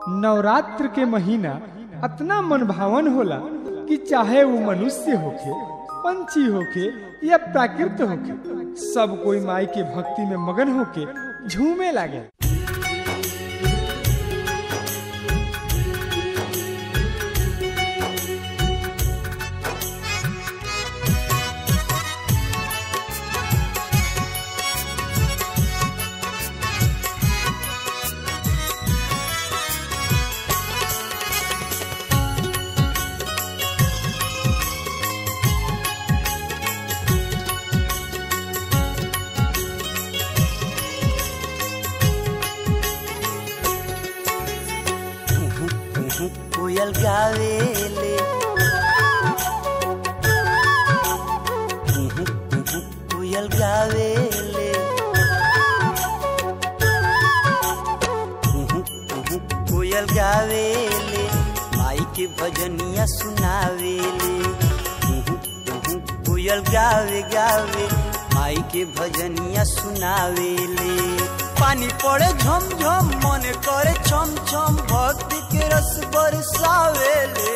नवरात्र के महीना अतना मनभावन होला कि चाहे वो मनुष्य होखे पंछी होखे या प्राकृत होखे सब कोई माई के भक्ति में मगन होके झूमे लागे कोयल गावेले कोयल गावेले कोयल गावेले माई के भजनिया सुनावेले कोयल गावे गावे माई के भजनिया सुनावेले पानी पड़े झम झम मन करे छम छम भक्ति के रस बरसावेले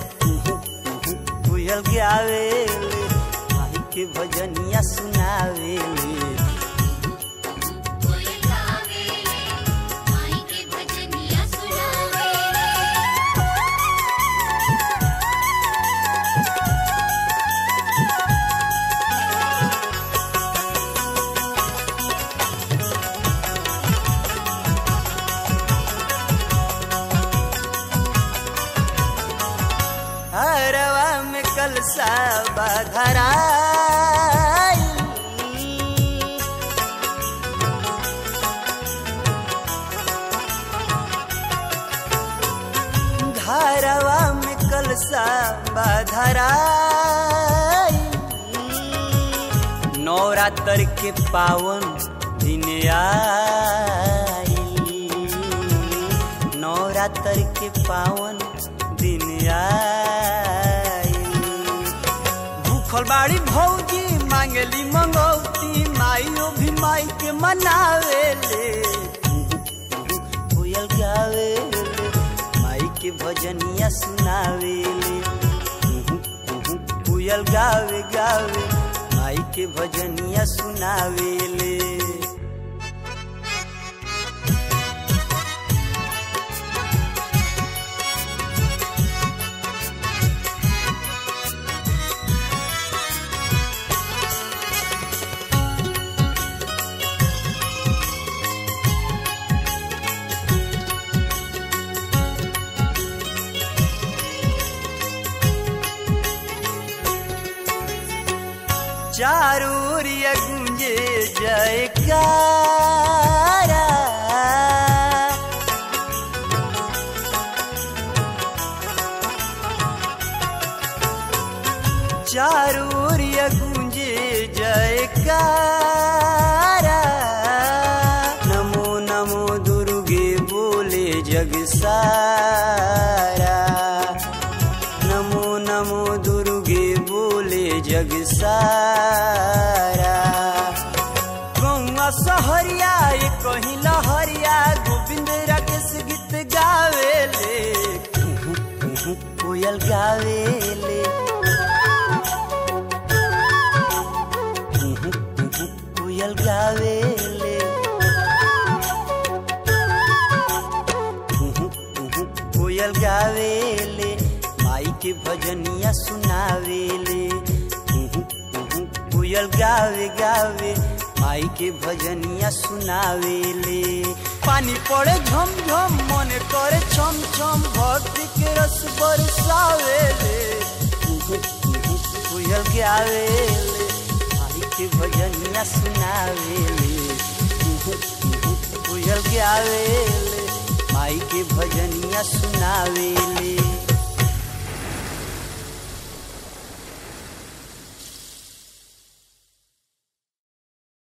कोयल गावेले माई के भजनिया सुनावेले हरवा में कलसा बाधराई घरवा में कलसा बाधराई नवरात्र के पावन दिन आई नवरात्र के पावन दिन आई भूखल बाड़ी भौजी मांगली मंगौती माइयो भी माई के मनावेले कोयल गावेले माई के भजनिया सुनावेले कोयल गावे गावे माई के भजनिया सुनावेले चारूरिया गुंजे जयकारा चारूरिया गुंजे जयकारा नमो नमो दुर्गे बोले जग सारा नमो नमो दुर्गे बोले जग सारा गौआ सहरिया ये कहीं लहरिया गोविंद राकेश गीत गावेले कोयल गावेले कोयल गावेले कोयल गावेले माई के भजनिया सुनावेले कोयल गावे गावे माई के भजनिया सुनावेले पानी पड़े झम झम मन करे छम छम भक्ति के रस बरसावेले कोयल गावेले माई के भजनिया सुनावेले कोयल गावेले माई के भजनिया सुनावे